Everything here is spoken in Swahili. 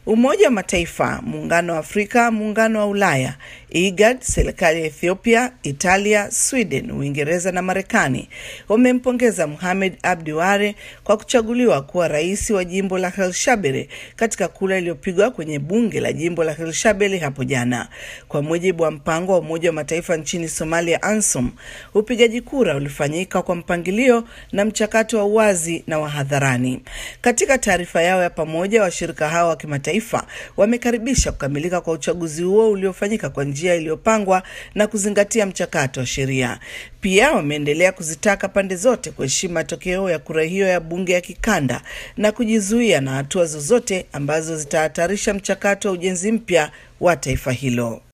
Umoja wa Mataifa, Muungano wa Afrika, Muungano wa Ulaya, IGAD, serikali ya Ethiopia, Italia, Sweden, Uingereza na Marekani wamempongeza Mohamed Abdi Ware kwa kuchaguliwa kuwa rais wa jimbo la Hirshabelle katika kura iliyopigwa kwenye bunge la jimbo la Hirshabelle hapo jana. Kwa mujibu wa mpango wa Umoja wa Mataifa nchini Somalia, ANSOM, upigaji kura ulifanyika kwa mpangilio na mchakato wa uwazi na wa hadharani. Katika taarifa yao ya pamoja, washirika hao wa kimataifa wamekaribisha kukamilika kwa uchaguzi huo uliofanyika kwa njia iliyopangwa na kuzingatia mchakato wa sheria. Pia wameendelea kuzitaka pande zote kuheshimu matokeo ya kura hiyo ya bunge ya kikanda na kujizuia na hatua zozote ambazo zitahatarisha mchakato wa ujenzi mpya wa taifa hilo.